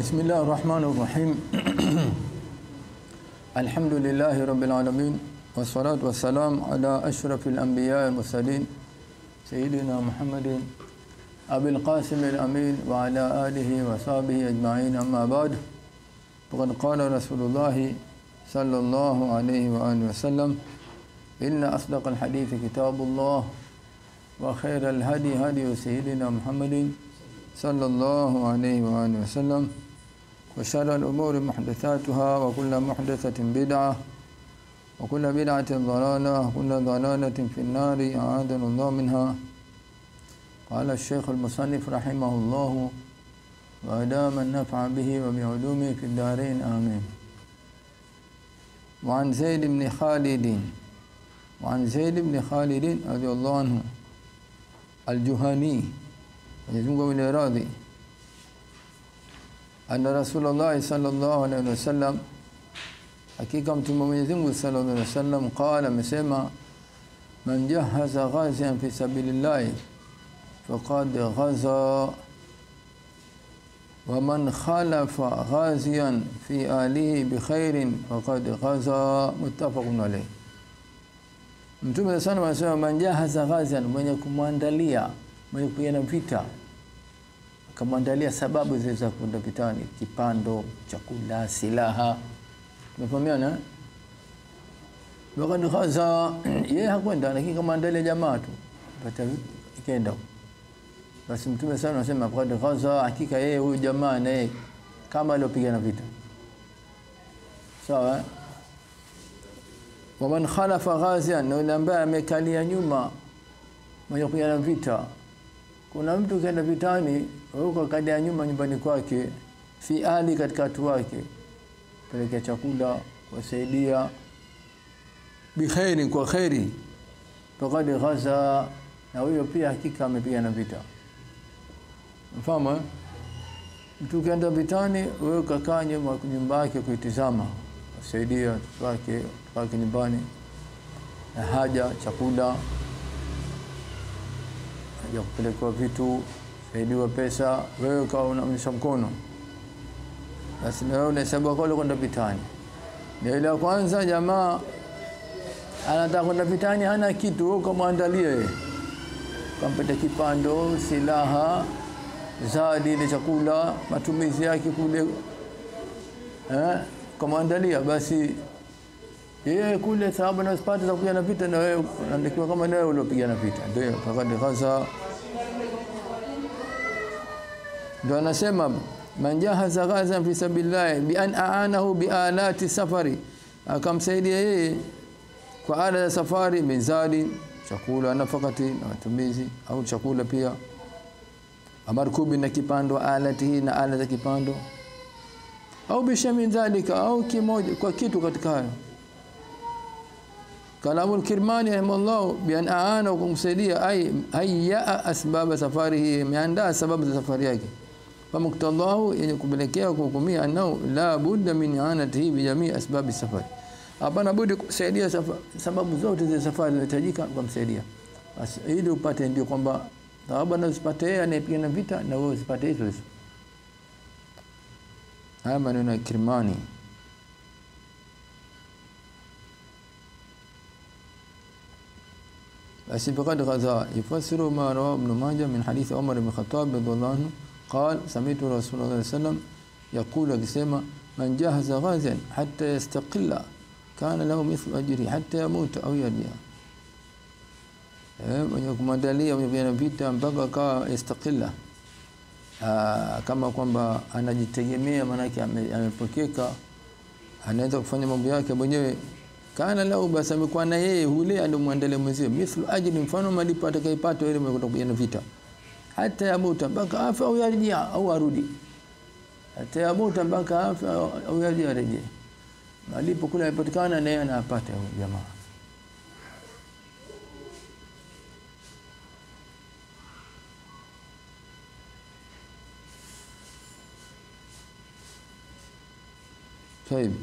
بسم الله الرحمن الرحيم الحمد لله رب العالمين والصلاة والسلام على أشرف الأنبياء والمرسلين سيدنا محمد أبي القاسم الأمين وعلى آله وصحبه أجمعين أما بعد فقد قال رسول الله صلى الله عليه وآله وسلم إن أصدق الحديث كتاب الله وخير الهدي هدي سيدنا محمد صلى الله عليه وآله وسلم وشر الأمور محدثاتها وكل محدثة بدعة وكل بدعة ضلالة وكل ضلالة في النار أعاذنا الله منها قال الشيخ المصنف رحمه الله وأدام النفع به وبعلومه في الدارين آمين وعن زيد بن خالد وعن زيد بن خالد رضي الله عنه الجهني يزمه من راضي أن رسول الله صلى الله عليه وسلم hakika mtume Mwenyezi Mungu sallallahu alaihi wasallam qala amesema man jahaza ghazian fi sabilillah faqad ghaza wa man khalafa ghazian fi alihi bi khairin faqad ghaza muttafaqun alayh Mtume sana anasema man jahaza ghazian mwenye kumwandalia mwenye kupigana vita akamwandalia sababu za kwenda vitani kipando chakula silaha Tumefahamiana? Wakati khaza yeye hakwenda lakini kama andalia jamaa tu. Pata ikenda. Basi Mtume sana anasema wakati khaza hakika yeye huyu jamaa naye kama aliyopigana vita. Sawa? Waman khalafa ghazian na yule ambaye amekalia nyuma mwenye kupigana vita. Kuna mtu kaenda vitani, huko kalia nyuma nyumbani kwake, fi ali katika watu wake pelekea chakula kuwasaidia bikhairi kwa khairi faqad ghaza na huyo pia hakika amepigana vita mfano mtu kaenda vitani wewe ukakaa nyuma nyumba yake kuitizama kusaidia wake wake nyumbani na haja chakula haja kupelekwa vitu saidiwa pesa wewe ukawa unamnyesha mkono basi na wewe unahesabu kwa kwenda vitani. Ndio ile kwanza jamaa anataka kwenda vitani hana kitu wewe ukamwandalia yeye. Kampata kipando, silaha, zadi ile chakula, matumizi yake kule eh kumwandalia basi yeye kule sababu na spati za kupigana vita na wewe unaandikiwa kama nawe uliopigana vita. Ndio fakadi khaza ndio anasema man jahaza ghazan fi sabilillah bi an aanahu bi alati safari akamsaidia yeye kwa ala za safari mizadi chakula nafakati na matumizi au chakula pia amarkubi na kipando alati hii na ala za kipando au bishami dhalika au kimoja kwa kitu katika hayo kalamu al-kirmani rahimahullah bi an aana kumsaidia ay hayya asbab safarihi ameandaa sababu za safari yake famuktadahu yenye kupelekea kuhukumia anao la budda min anatihi bi jamii asbabi safari hapana budi kusaidia sababu zote za safari zinahitajika kumsaidia basi ili upate ndio kwamba sababu na usipate yeye anayepigana vita na wewe usipate hizo hizo haya maneno ya Kirmani basi faqad ghaza yufasiru ma rawa ibn majah min hadith umar ibn khattab radhiyallahu anhu قال سمعت رسول الله صلى الله عليه وسلم يقول akisema man jahaza ghazian hatta yastaqilla kana lahu mithlu ajri hatta yamut au yarja eh mwenye kumwandalia mwenye vita mpaka akawa yastaqilla kama kwamba anajitegemea manake amepokeka anaweza kufanya mambo yake mwenyewe kana lahu basi amekuwa na yeye hule alomwandalia mwenzie mithlu ajri mfano malipo atakayepata yule mwenye kupigana vita hata yamuta mpaka afa au yarjia au arudi hata yamuta mpaka afa au yarjia arejee malipo kule yapatikana naye anapata huyo jamaa طيب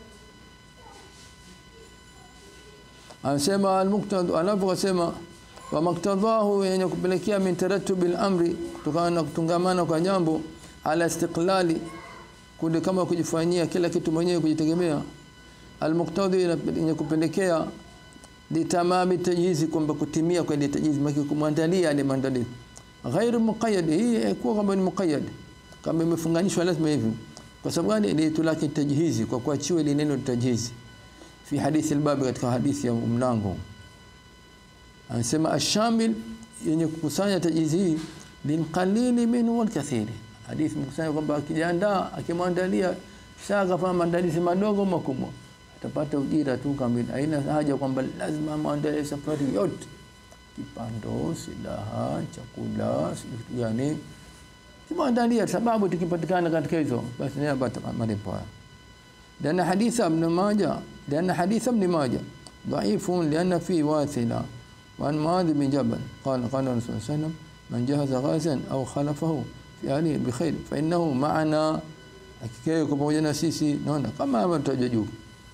anasema al-muqtad anaposema wa maktadhahu yenye kupelekea min tarattubil amri kutokana na kutungamana kwa jambo ala istiqlali kunde kama kujifanyia kila kitu mwenyewe kujitegemea almuqtadi yenye kupelekea litamami tajhizi kwamba kutimia kwa ile tajhizi maki kumwandalia ile maandalizi ghairu muqayyad hii haikuwa kama ni muqayyad kama imefunganishwa lazima hivi kwa sababu gani ile tulaki tajhizi kwa kuachiwa ile neno tajhizi fi hadithi albab katika hadithi ya mlango anasema ashamil yenye kukusanya tajhizi hii lilqalili minhu walkathiri hadithi mkusanya kwamba akijiandaa akimwandalia shaka kama maandalizi madogo makubwa atapata ujira tu kamili haina haja kwamba lazima maandalie safari yote kipando silaha chakula vitu gani kimwandalia sababu tukipatikana katika hizo basi ni apata malipo haya لأن حديث ابن ماجه لأن حديث ابن ماجه ضعيف لأن فيه واثلة وعن معاذ بن جبل قال قال الرسول صلى الله عليه وسلم من جهز غازا أو خلفه في أهله بخير فإنه معنا hakika yuko pamoja na sisi naona kama hapa tutajua juu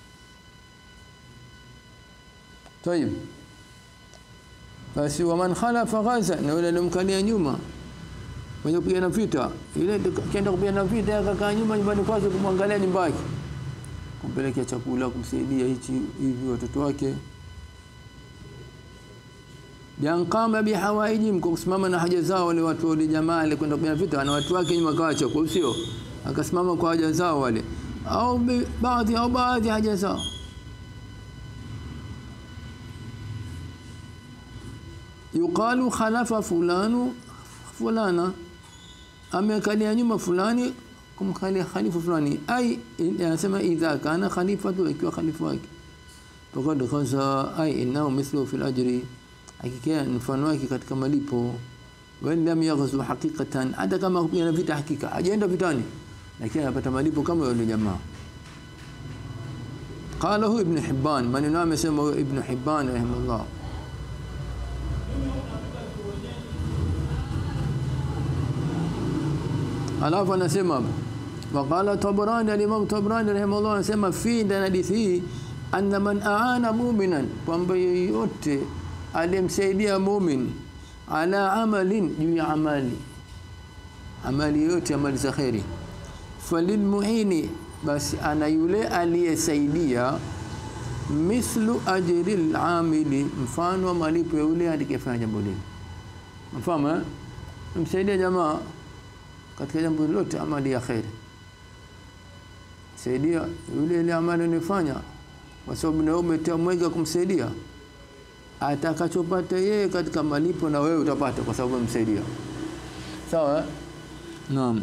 طيب basi waman khalafa ghaza na yule alimkalia nyuma mwenye kupigana vita ile kaenda kupigana vita akakaa nyuma nyumbani kwake kumwangalia nyumba yake kumpelekea chakula kumsaidia hichi hivi watoto wake Bianqama bihawaijim kwa kusimama na haja zao wale watu wale jamaa wale kwenda kupigana vita na watu wake nyuma kaacha kwa sio akasimama kwa haja zao wale au baadhi au baadhi haja zao yuqalu khalafa fulanu fulana amekalia nyuma fulani kumkalia khalifa fulani ai anasema idha kana khalifatu ikiwa khalifa wake faqad khaza ai innahu mithlu fil ajri hakika mfano wake katika malipo wa lam yaghzu haqiqatan hata kama kupigana vita hakika hajaenda vitani lakini anapata malipo kama yule jamaa قاله ابن حبان من نام اسمه ابن حبان رحمه الله alafu anasema waqala tabrani al-imam tabrani rahimahullah anasema fi ndani hadithi hii anna man aana mu'minan kwamba yoyote aliyemsaidia mu'min ala amalin juu ya amali amali yote amali za khairi falilmuhini basi ana yule aliyesaidia mithlu ajri al-amili mfano wa malipo ya yule aliyefanya jambo lile mfano msaidia jamaa katika jambo lolote amali ya khairi saidia yule ile amali unifanya kwa sababu na wewe umetamwega kumsaidia atakachopata yeye katika malipo na wewe utapata kwa sababu umemsaidia sawa naam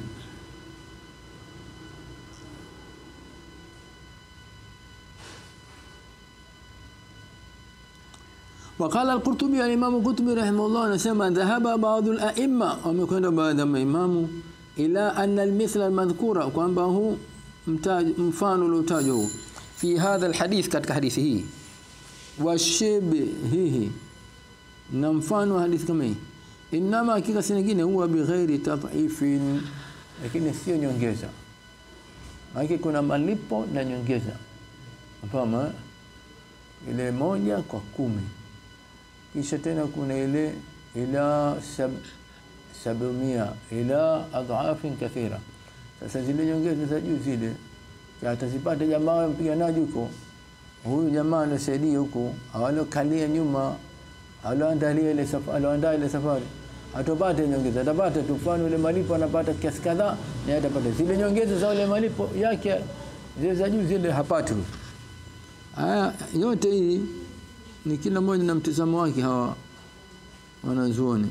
وقال القرطبي الإمام القرطبي رحمه الله نسمى ذهب بعض الأئمة ومكن بعض الإمام إلى أن المثل المذكور kwamba huu mfano uliotajwa fi hadha alhadith katika hadithi hii washibihi na mfano hadithi kama hii inama hakika si nyingine huwa bighairi tadhifin lakini sio nyongeza maana kuna malipo na nyongeza mfano ile moja kwa kumi kisha tena kuna ile ila sab, sabumia ila adhafin kathira sasa zile nyongeza za juu zile atazipata jamaa mpiganaji huko huyu jamaa anasaidia huko awalokalia nyuma aloandalia ile safari aloandaa ile safari atopata nyongeza atapata tu mfano ile malipo anapata kiasi kadhaa na atapata zile nyongeza za ile malipo yake zile za juu zile hapati haya yote hii ni kila mmoja na mtazamo wake hawa wanazuoni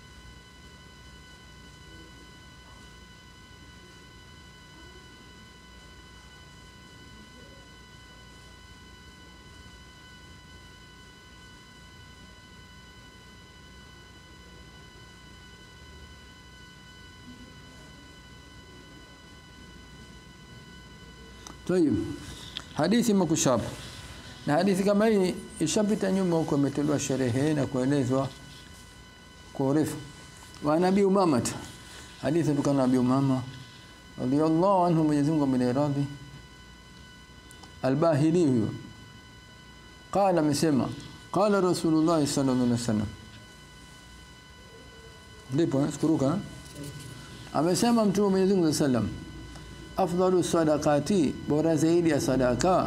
Tayib. Hadithi makushaba. Na hadithi kama hii ishapita nyuma huko imetolewa sherehe na kuelezwa kwa urefu. Wa Nabii Umama. Hadithi kutoka Nabii Umama radiyallahu anhu Mwenyezi Mungu ameniradhi. Al-Bahili huyo. Qala amesema qala Rasulullah sallallahu alaihi wasallam ndipo eh, sikuruka eh? amesema mtume Mwenyezi Mungu sallam afdalu sadaqati bora zaidi ya sadaka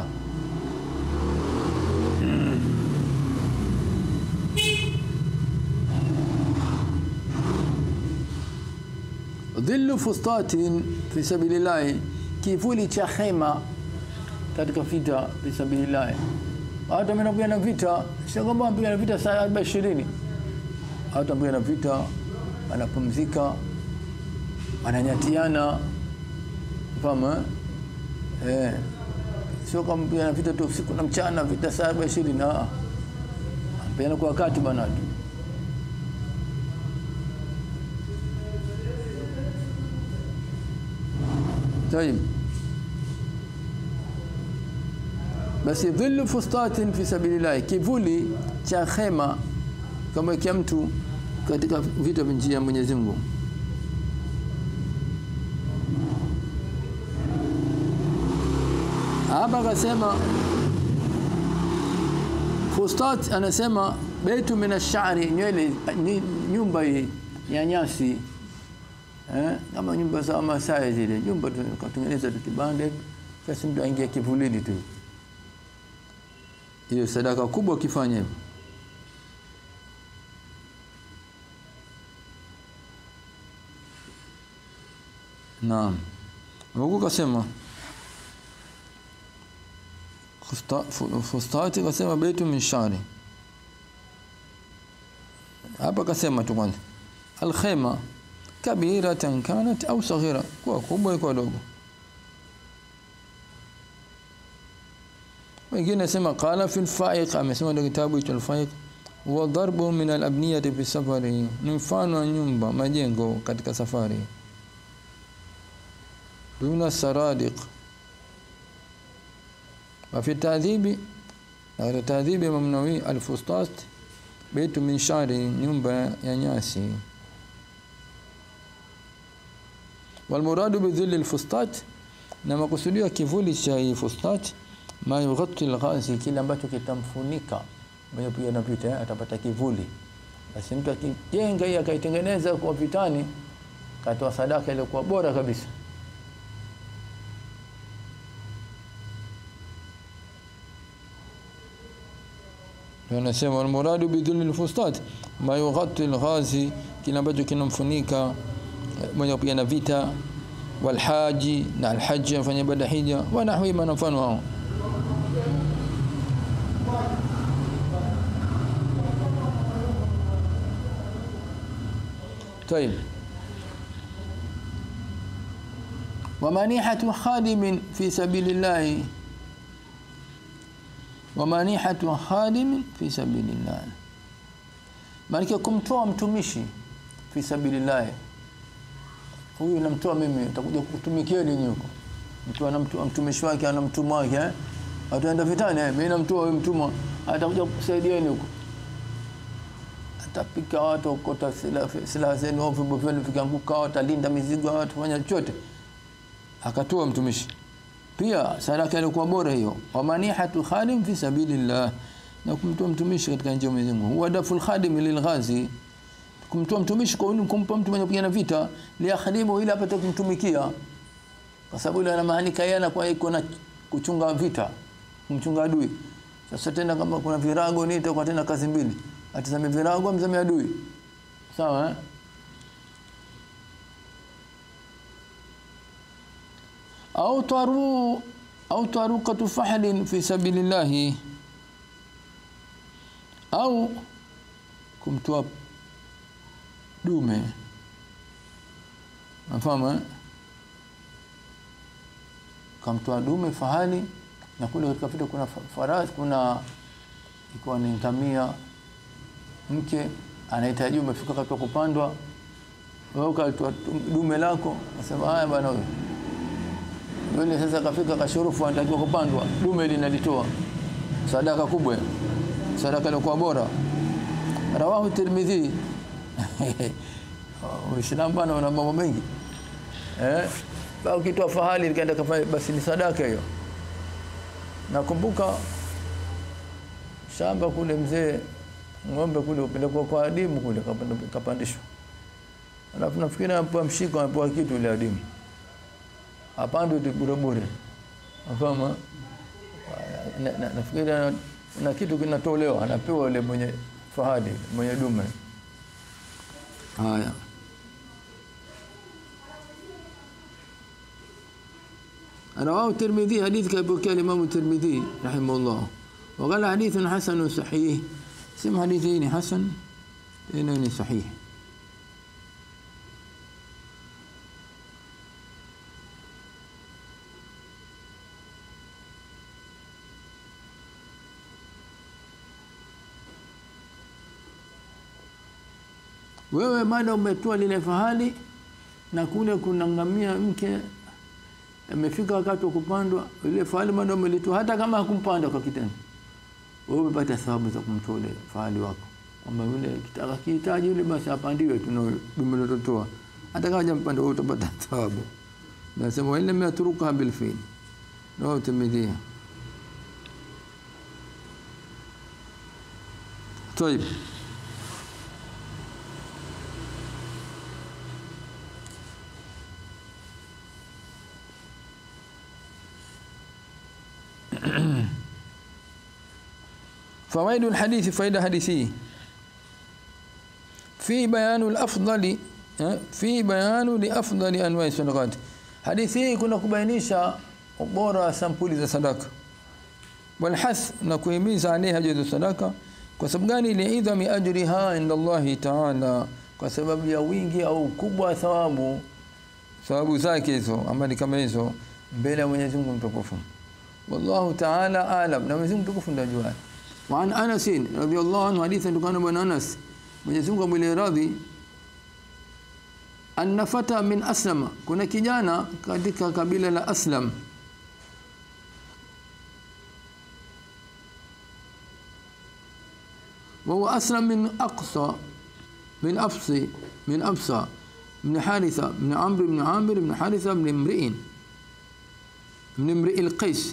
dhillu fustatin fi sabilillah kivuli cha hema katika vita fi sabilillah hata mnapigana vita sio kwamba mpigana vita saa 20 hata mpigana vita anapumzika ananyatiana fahamu eh? eh sio kama mpigana vita tu usiku na mchana vita saa 20 na mpigana kwa wakati bwana tu طيب basi dhillu fustatin fi sabilillah kivuli cha khema kama kia mtu katika vita vya njia ya Mwenyezi Mungu hapa akasema fustat anasema baitu min ash-sha'ri nywele ni- nyumba hii ya nyasi eh, kama nyumba za Masai zile nyumba tukatengeneza tu kibanda hivi basi mtu aingia kivulini tu hiyo sadaka kubwa ukifanya hivyo Naam. Mungu kasema fusta- fu- fustati kasema baitu min shari. Hapa kasema tu kwanza. Al-khayma kabiratan kanat au saghira, kwa kubwa kwa dogo. Wengine sema qala fi al-fa'iq, amesema ndio kitabu hicho al-fa'iq wa darbu min al-abniyati fi safari, ni mfano wa nyumba majengo katika safari. Duna saradiq وفي التعذيب على التعذيب ممنوي الفسطاط بيت من شعر nyumba ya nyasi والمراد بذل الفسطاط na makusudio kivuli cha hii fustat ma yughatti alghazi kile ambacho kitamfunika mwenye kupigana vita eh, atapata kivuli basi mtu akijenga hii akaitengeneza kwa vitani katoa sadaka ile kwa bora kabisa ndio anasema almuradu bidhulli alfustat ma yughatti alghazi kile ambacho kinamfunika eh, mwenye kupigana vita walhaji na alhaji anafanya ibada hija wa nahwi ma mfano hao طيب ومنيحة خادم في سبيل الله ومنيحة خادم في سبيل الله maana kumtoa mtumishi fi sabilillah huyu namtoa mimi utakuja kutumikia nini huko mtu anamtoa mtumishi wake ana mtumwa wake eh ataenda vitani eh mimi namtoa huyu mtumwa atakuja kusaidieni huko atapika watu ukota silaha silaha zenu au vyombo vyenu vikianguka watalinda mizigo watu fanya chochote akatoa mtumishi pia sadaka ilikuwa bora hiyo wa manihatu khadim fi sabilillah na kumtoa mtumishi katika njia ya Mwenyezi Mungu huwa daful khadim lilghazi kumtoa mtumishi kwa nini kumpa mtu mwenye kupigana vita li akhdimu ili apate kumtumikia kwa sababu ile anamaanika yeye anakuwa iko na kuchunga vita kumchunga adui sasa tena kama kuna virago ni itakuwa tena kazi mbili atazame virago amzame adui sawa eh au taru au taruqatu fahlin fi sabilillah au kumtoa dume nafahamu eh kamtoa dume fahali na kule katika vita kuna fa- farasi kuna ikuwa ni ngamia mke anahitaji umefika katika kupandwa wewe ukatoa dume lako nasema haya bwana huyo yule sasa kafika kashurufu anatakiwa kupandwa dume linalitoa sadaka kubwa hiyo. sadaka ilikuwa bora rawahu tirmidhi uislamu bwana una mambo mengi eh ba ukitoa fahali nikaenda kafanya basi ni sadaka hiyo nakumbuka shamba kule mzee ng'ombe kule upelekwa kwa adimu kule kapanda- kapandishwa alafu nafikiri anapewa mshiko anapewa kitu ile adimu apande tu bure bure afama na, na, nafikiri na, na kitu kinatolewa anapewa yule mwenye fahadi mwenye dume haya رواه الترمذي حديث كابوكي الإمام الترمذي رحمه الله وقال حديث حسن صحيح سم حديثين حسن اثنين صحيح wewe mada umetoa lile fahali na kule kuna ngamia mke amefika wakati wa kupandwa ile fahali mada umelitoa hata kama hakumpanda kwa kitendo wewe umepata thawabu za kumtoa ile fahali wako kwamba yule kitaka kihitaji yule basi apandiwe tu na dume lilotoa hata kama hajampanda wewe utapata thawabu nasema wa illam yatruka bil fi'l ndio tumedhia طيب فوائد الحديث فائدة حديثية في بيان الأفضل في بيان لأفضل أنواع الصدقات حديثي كنا kubainisha ubora wa sampuli za sadaka walhas na kuhimiza alaiha juu sadaka kwa sababu gani liidhami ajriha inda Allahi ta'ala kwa sababu ya wingi au ukubwa wa thawabu thawabu zake hizo amali kama hizo mbele ya Mwenyezi Mungu mtukufu wallahu ta'ala alam na Mwenyezi Mungu mtukufu ndiye ajua وعن انس رضي الله عنه حديث كان بن انس Mwenyezi Mungu amwile radhi anna fata min aslama kuna kijana katika kabila la aslam وهو أسلم من أقصى من أفصي من أبصى من حارثة من عمرو بن عامر بن حارثة بن امرئ من امرئ القيس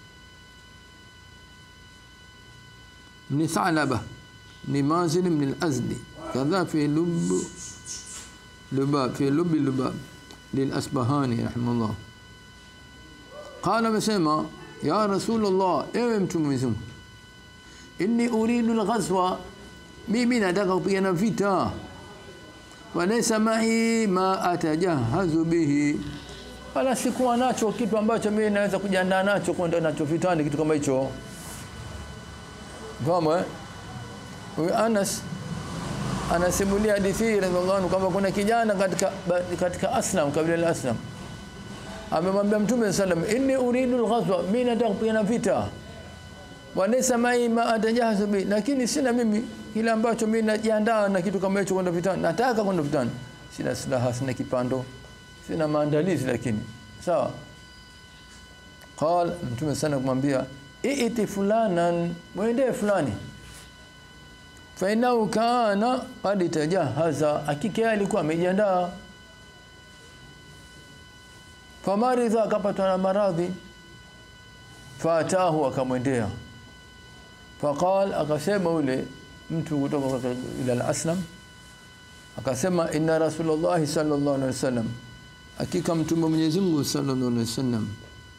من ثعلبة من مازن من الأزدي كذا في لب لباب في لب لباب للأسبهاني رحمه الله قال مسيما يا رسول الله ايوه mtume inni uridu alghazwa mimi nataka kupigana vita walaysa ma'i ma atajahazu bihi wala sikuwa nacho kitu ambacho mimi naweza kujiandaa nacho kwenda nacho vitani kitu kama hicho Fahamu eh? Huyu Anas anasimulia hadithi radhiallahu anhu kwamba kuna kijana katika katika Aslam kabila la Aslam amemwambia Mtume sallam inni uridu alghazwa mimi nataka kupigana vita walaysa mai ma atajahazu bi lakini sina mimi kile ambacho mimi najiandaa na kitu kama hicho kwenda vitani nataka kwenda vitani sina silaha sina kipando sina maandalizi lakini sawa qal Mtume sana kumwambia iti fulanan mwende fulani fa innahu kana qad tajahaza hakika alikuwa amejiandaa famaridha akapatwa na maradhi fatahu akamwendea faqal akasema ule mtu kutoka ila al-aslam akasema inna rasulullah sallallahu alaihi wasallam hakika mtume Mwenyezi Mungu sallallahu alaihi wasallam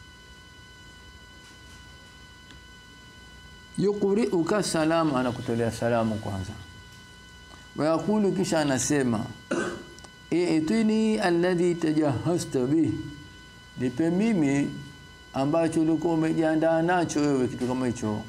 yuqri'uka salam anakutolea salamu kwanza wayakulu kisha anasema i'tini alladhi tajahhasta bih nipe mimi ambacho ulikuwa umejiandaa nacho wewe kitu kama hicho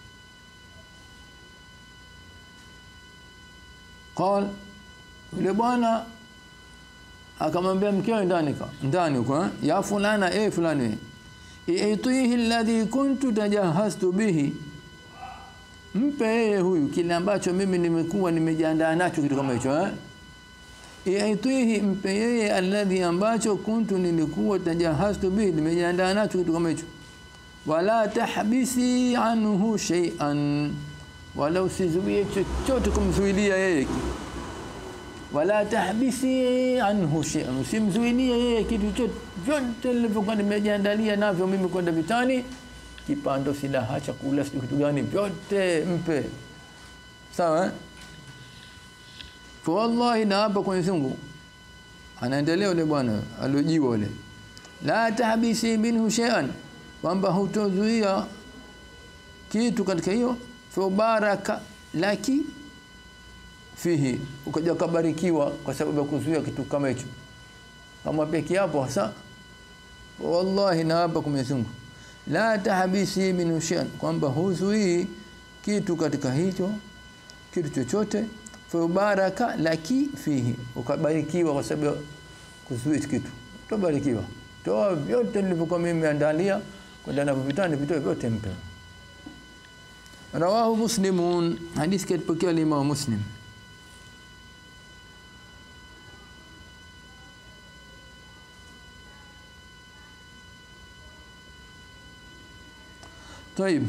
qal yule bwana akamwambia mkeo ndani ka ndani kwa ya fulana eh fulani i'tihi alladhi kuntu tajahhastu bihi mpe yeye huyu kile ambacho mimi nimekuwa nimejiandaa nacho kitu kama hicho eh Iaitihi mpe yeye alladhi ambacho kuntu nilikuwa tajahastu bihi nimejiandaa nacho kitu kama hicho wala tahbisi anhu shay'an wala usizuie chochote kumzuilia yeye wala tahbisi anhu shay'an usimzuilie yeye kitu chochote vyote nilivyokuwa nimejiandalia navyo mimi kwenda vitani kipando silaha chakula sio kitu gani vyote mpe sawa eh? fa wallahi na hapa kwa Mwenyezi Mungu anaendelea yule bwana aliojiwa yule la tahbisi minhu shay'an kwamba hutozuia kitu katika hiyo fa baraka laki fihi ukaja kubarikiwa kwa sababu ya kuzuia kitu kama hicho kama peke hapo hasa wallahi na hapa kwa Mwenyezi Mungu la tahbisi min shay'an kwamba huzuii kitu katika hicho kitu chochote fa baraka laki fihi ukabarikiwa kwa sababu ya kuzuia kitu utabarikiwa toa vyote nilivyokuwa mimi nimeandalia kwenda na vitani vitoe vyote mpe rawahu muslimun hadithi kitokea Imam Muslim طيب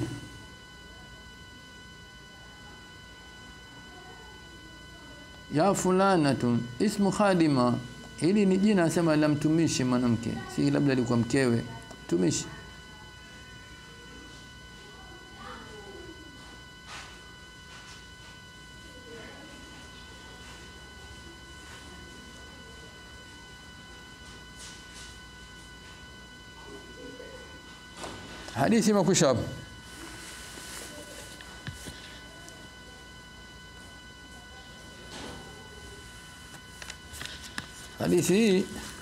ya fulanatun ismu khadima hili ni jina nasema la mtumishi mwanamke si labda alikuwa mkewe mtumishi hadithi imekwisha hapo hadithi hii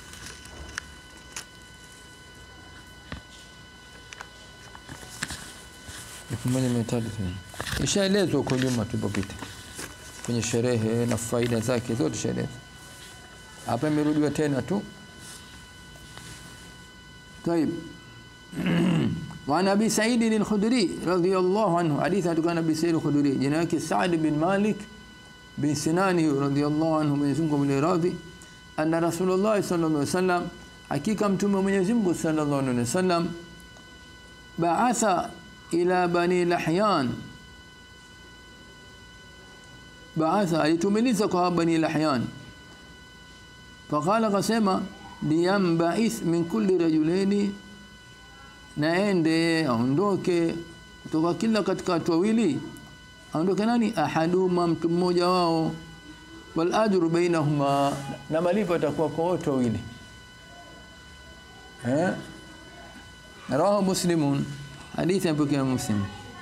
elfu moja mia tatu ishaelezwa huko nyuma tulipopita kwenye sherehe na faida zake zote shaelezwa hapa imerudiwa tena tu طيب وعن ابي سعيد الخدري رضي الله عنه حديث عن ابي سعيد الخدري جناك سعد بن مالك بن سنان رضي الله عنه من يزنكم الراضي أن رسول الله صلى الله عليه وسلم حقيقة متوم من يزنكم صلى الله عليه وسلم بعث إلى بني لحيان بعث alitumiliza kwa bani lahyan faqala qasema liyamba'ith min kulli rajulaini naende aondoke kutoka kila katika watu wawili aondoke nani ahaduma mtu mmoja wao wal ajru bainahuma na malipo yatakuwa kwa wote wawili eh rawahu muslimun hadithi ya muslim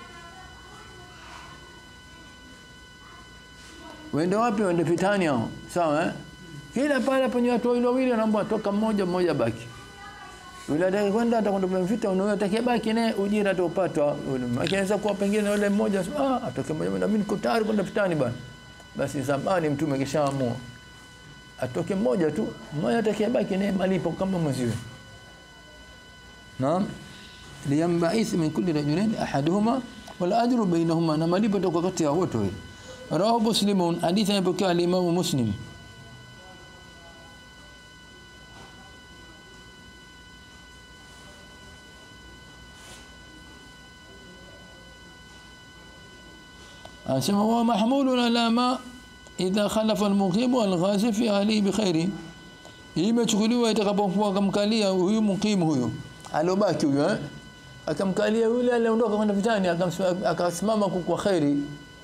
wende wapi wende vitani hao sawa eh kila pale penye watu wawili wawili wanaomba toka mmoja mmoja baki yule atakaye kwenda atakwenda kwenye vita unaye atakaye baki naye ujira ataupatwa yule akianza kuwa pengine yule mmoja ah atoke mmoja na mimi niko tayari kwenda vitani bwana basi zamani mtume kishaamua atoke mmoja tu mmoja atakaye baki naye malipo kama mwenziwe naam liyamba'ith min kulli rajulain ahaduhuma wal ajru bainahuma na malipo toka kati ya wote wale rawahu muslimun hadithi inapokea al-imam muslim anasema wa mahmulun ala ma idha khalafa al-muqim wal-ghazi fi ahli bi khairi imechukuliwa itakapokuwa kamkalia huyu muqim huyu alobaki huyu eh akamkalia yule aliondoka kwenda vitani akasimama kwa khairi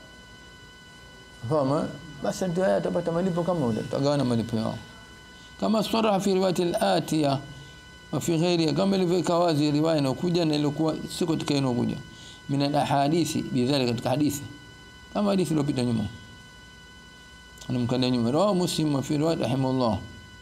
fama basi ndio haya atapata malipo kama ule tutagawana malipo yao kama saraha fi riwayat al-atiya wa fi ghairi kama ilivyoweka wazi riwaya inayokuja na ilikuwa siko katika inayokuja min al-ahadithi bidhalika katika hadithi kama hadithi iliyopita nyuma anamkalia nyuma rawahu muslim wa fi riwayat rahimahullah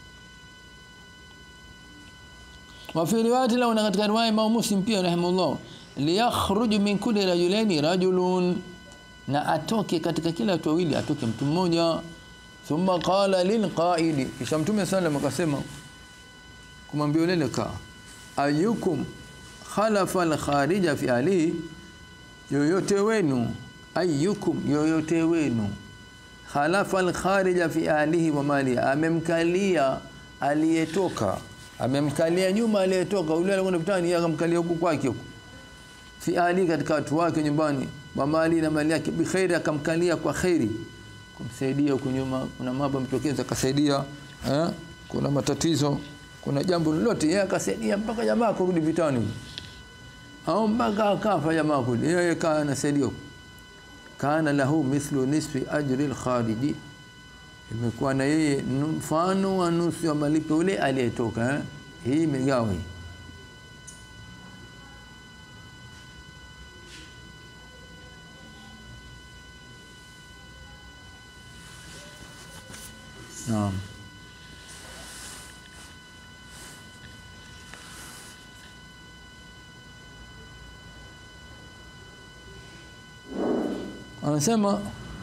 wa fi riwayat lahu na katika riwaya Imam Muslim pia rahimahullah liyakhruj min kulli rajulaini rajulun na atoke katika kila watu wawili atoke mtu mmoja thumma qala lil qaidi kisha mtume sallam akasema kumwambia yule ka ayukum khalafa al kharija fi ali yoyote wenu ayukum yoyote wenu khalafa al kharija fi alihi wa mali amemkalia aliyetoka amemkalia nyuma aliyetoka yule alikwenda vitani yeye akamkalia huku kwake huku fi ali katika watu wake nyumbani wa mali na mali yake bikhairi akamkalia kwa khairi kumsaidia huko nyuma kuna mambo mtokeza akasaidia eh kuna matatizo kuna jambo lolote yeye akasaidia mpaka jamaa kurudi vitani au mpaka akafa jamaa kule yeye kana anasaidia kana lahu mithlu nisfi ajri al-khariji imekuwa na yeye nu- mfano wa nusu ya malipo ule aliyetoka eh? hii imegawa hii naam anasema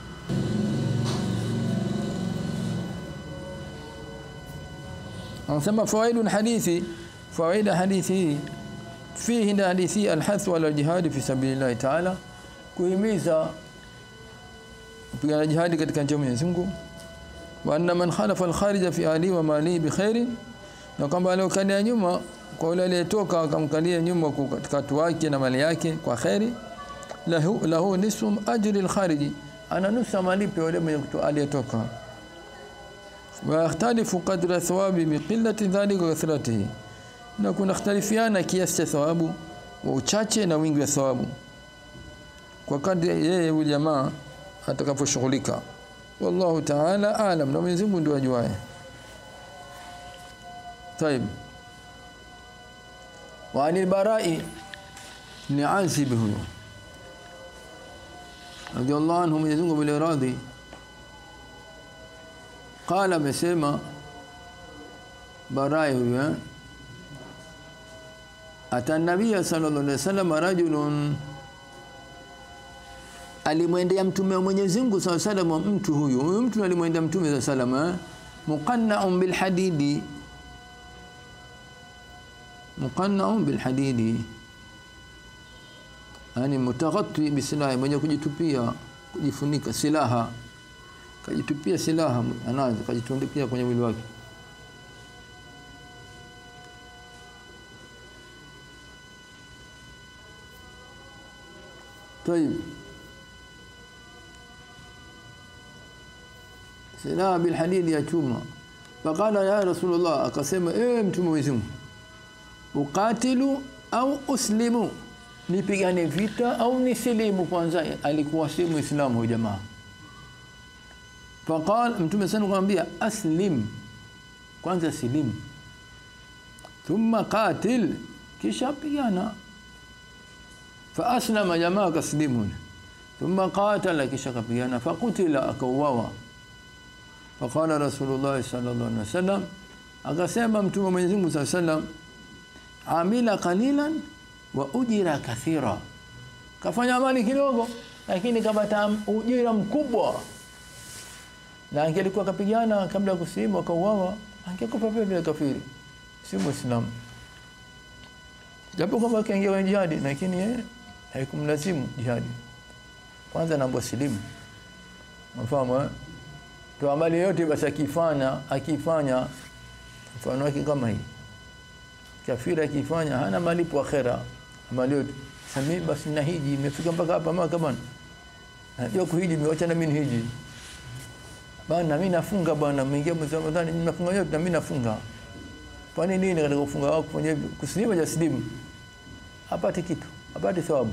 anasema fawaidu hadithi fawaida hadithi hii fihi na hadithi alhathu ala jihadi fi sabilillah taala kuhimiza kupigana jihadi katika njia ya Mwenyezi Mungu wa anna man khalafa al-kharija fi ahli wa mali bi khairi na kwamba aliokalia nyuma kwa yule aliyetoka akamkalia nyuma kwa katika watu wake na mali yake kwa khairi lahu, lahu nisfu ajri al-khariji ana nusu malipo yule mwenye kutoa aliyetoka wa yakhtalifu qadra thawabi bi qillati dhalika wa kathratihi na kuna ikhtalifiana kiasi cha thawabu wa uchache na wingi wa thawabu kwa kadri yeye huyu jamaa atakaposhughulika wallahu ta'ala alam na Mwenyezi Mungu ndiye ajuaye طيب وعن البراء بن عازب هو رضي الله عنه Mwenyezi Mungu bila radhi qala amesema barai huyo eh? ata nabia sallallahu alaihi wasallam rajulun alimwendea mtume wa Mwenyezi Mungu sallallahu alaihi wasallam mtu huyu huyu mtu alimwendea mtume sallallahu alaihi wasallam eh? muqanna'un bil hadidi muqanna'un bil hadidi yani mutaghatti bisilahi mwenye kujitupia kujifunika silaha kajitupia silaha anazo kajitundipia kwenye mwili wake طيب silaha bil hadidi ya chuma faqala ya rasulullah akasema ewe mtume wa Mwenyezi Mungu uqatilu au uslimu nipigane vita au nisilimu kwanza alikuwa si muislamu huyu jamaa faqal mtume sana kumwambia aslim kwanza silimu thumma qatil kisha pigana fa aslama jamaa kaslimu thumma qatala kisha kapigana faqutila akauawa faqala rasulullah sallallahu alaihi wasallam akasema mtume Mwenyezi Mungu sallallahu alaihi wasallam amila qalilan wa ujira kathira kafanya amali kidogo lakini kapata ujira mkubwa na angelikuwa kapigana kabla ya kusilimu akauawa angekufa pia vile kafiri si muislamu japo kwamba kaingia kwenye jihadi lakini yeye haikumlazimu jihadi kwanza naomba silimu mfahamu eh to amali yote basi akifanya akifanya mfano wake kama hii kafiri akifanya hana malipo akhera amali yote sami basi na hiji imefika mpaka hapa maka bwana najua kuhiji nimeacha na mimi hiji bana mimi nafunga bwana mwingia mwezi wa Ramadhani nafunga yote na mimi nafunga kwa nini nini katika kufunga wako kufanya hivyo kusilimu ja silimu apate kitu apate thawabu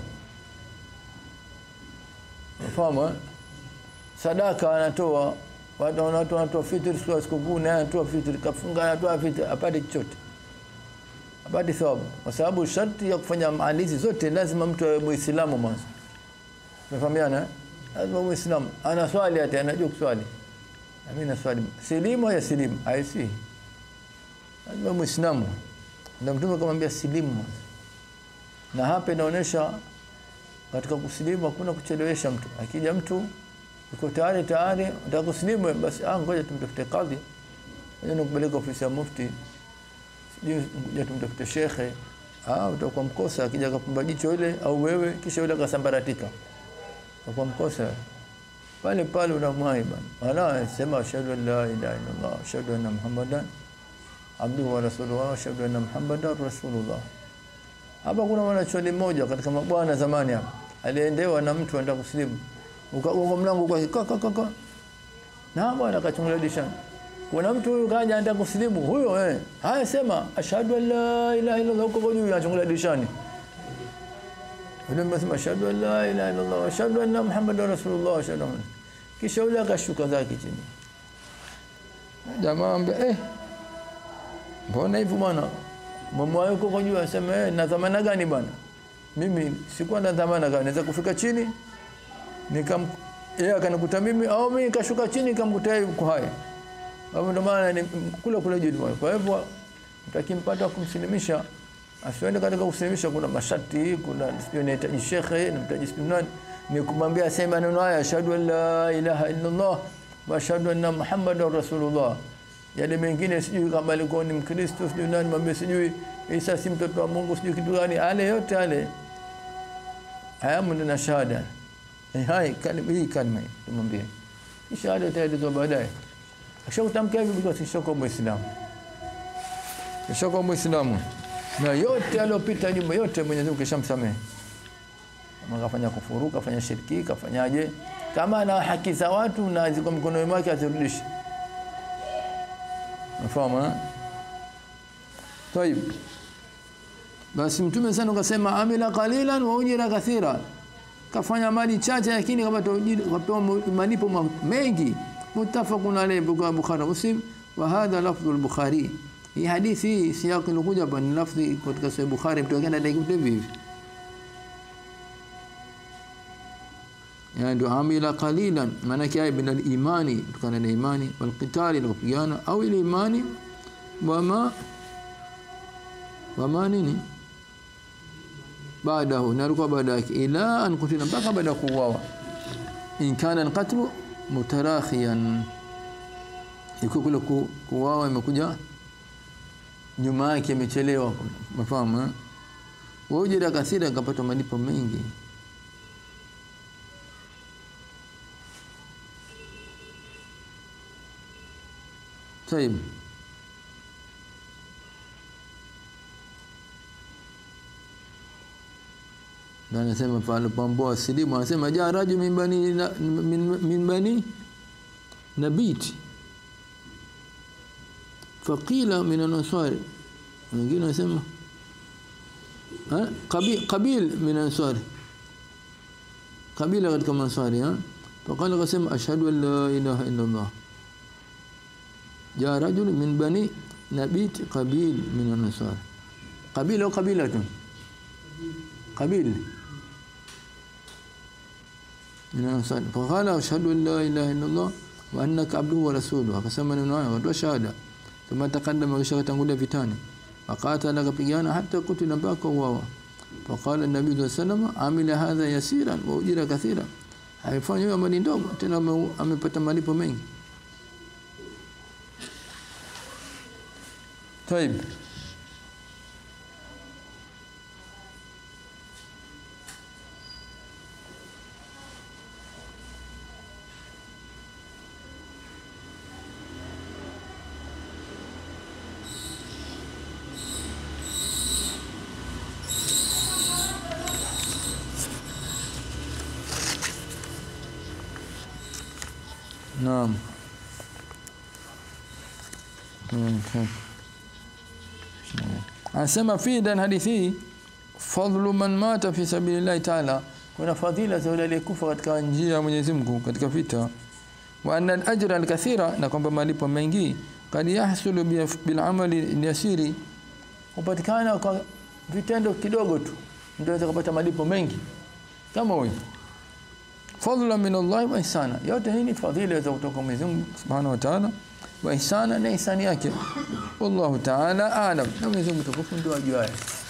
unafahamu eh? sadaka anatoa watu wanatoa wanatoa fitri siku sikukuu na anatoa fitri kafunga anatoa fitri apate chochote apate thawabu kwa sababu sharti ya kufanya maalizi zote lazima mtu awe muislamu mwanzo tunafahamiana eh? lazima muislamu ana swali hata anajua kuswali na mimi naswali silimu ya silimu haisi lazima muislamu ndio mtume akamwambia silimu mwanzo na hapa inaonyesha katika kusilimu hakuna kuchelewesha mtu akija mtu uko tayari tayari unataka kusilimu basi ah ngoja tumtafute kadhi ngoja nikupeleka ofisi ya mufti sijui ngoja tumtafute shekhe ah utakuwa mkosa akija akapumba jicho ile au wewe kisha yule akasambaratika utakuwa mkosa pale pale unamwai bana wala sema ashhadu an la ilaha illallah ashhadu anna muhammadan abduhu wa rasuluhu ashhadu anna muhammadan rasulullah hapa kuna mwanachuoni mmoja katika mabwana zamani hapa aliendewa na mtu anataka kusilimu ukagonga mlango kwa kaka kaka na bwana akachungulia dirishani kuna mtu huyu kaja anataka kusilimu huyo eh haya sema ashhadu an la ilaha illallah huko kwa juu anachungulia dirishani yule msema ashhadu an la ilaha illallah ashhadu anna muhammadar rasulullah ashhadu kisha yule akashuka zake chini jamaa ambe eh mbona hivyo bwana mama yuko kwa juu asema eh na dhamana gani bwana mimi sikuwa na dhamana gani naweza kufika chini nikam yeye akanikuta mimi au mimi nikashuka chini nikamkuta yeye yuko hai hapo ndo maana ni kule kule juu kwa hivyo mtakimpata kumsilimisha asiende katika kusilimisha kuna masharti kuna sio inahitaji shekhe na mtaji sio nani ni kumwambia sema maneno haya ashhadu an la ilaha illa Allah wa ashhadu anna muhammadar rasulullah yale mengine sijui kama alikuwa ni mkristo sijui nani mwambie sijui Isa si mtoto wa Mungu sijui kitu gani ale yote ale haya mun na shahada eh hai kalima hii kalima hii tumwambie shahada itaelezwa baadaye akishakutamkia hivi because shoko muislamu shoko muislamu na yote aliyopita nyuma yote Mwenyezi Mungu kishamsamehe kama kafanya kufuru kafanya shirki kafanyaje kama ana haki za watu na ziko mkononi mwake azirudishe Unafahamu eh? Tayib. Basi Mtume sana ukasema amila qalilan wa ujira kathira. Kafanya mali chache lakini kapata kapewa malipo mengi. Muttafaqun alayhi kwa Bukhari Muslim wa hadha lafdhu al-Bukhari. Hii hadithi hii siyaqi ilikuja hapa ni lafdhi katika Sahih Bukhari mtu akaenda dakika hivi. yani ndio amila qalilan maana yake bin al-imani tukana na imani wal qitali na kupigana au ile imani wama wama nini baadahu naruka baada yake ila an kutila mpaka baada kuuawa in kana al-qatl mutarakhiyan iko kule kuuawa imekuja nyuma yake imechelewa mafahamu wajira kathira akapata malipo mengi طيب na anasema pale pamboa silimu anasema ja raju min bani min, min bani nabit faqila min ansari wengine wanasema qabil qabil min ansari kabila katika mansari ha faqala akasema ashhadu an la ilaha illa allah جاء رجل من بني نبيت قبيل من النصارى قبيله قبيلة قبيل من النصارى فقال أشهد أن لا إله إلا الله وأنك عبده ورسوله akasema neno hayo watu shahada ثم تقدم kisha tangulia vitani akatala kapigana hata kutila mpaka uwawa فقال النبي صلى الله عليه وسلم عمل هذا يسيرا واجر كثيرا haifanya hiyo amali ndogo tena amepata malipo mengi طيب نعم okay. anasema fi dan hadithi fadlu man mata fi sabilillahi ta'ala kuna fadhila za yule aliyekufa katika njia ya Mwenyezi Mungu katika vita wa anna al-ajra al-kathira na kwamba malipo mengi kad yahsulu bil amali yasiri upatikana kwa vitendo kidogo tu ndio unaweza kupata malipo mengi kama huyo fadla min Allah wa ihsana yote hii ni fadhila za kutoka Mwenyezi Mungu Subhanahu wa Ta'ala wa ihsana na ihsani yake wallahu ta'ala a'lam na Mwenyezi Mungu tukufu ndio ajuaye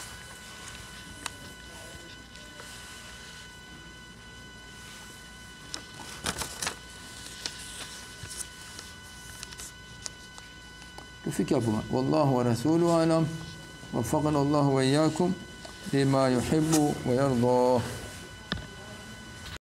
tufike hapo wallahu wa rasuluhu alam وفقنا الله وإياكم لما يحب ويرضى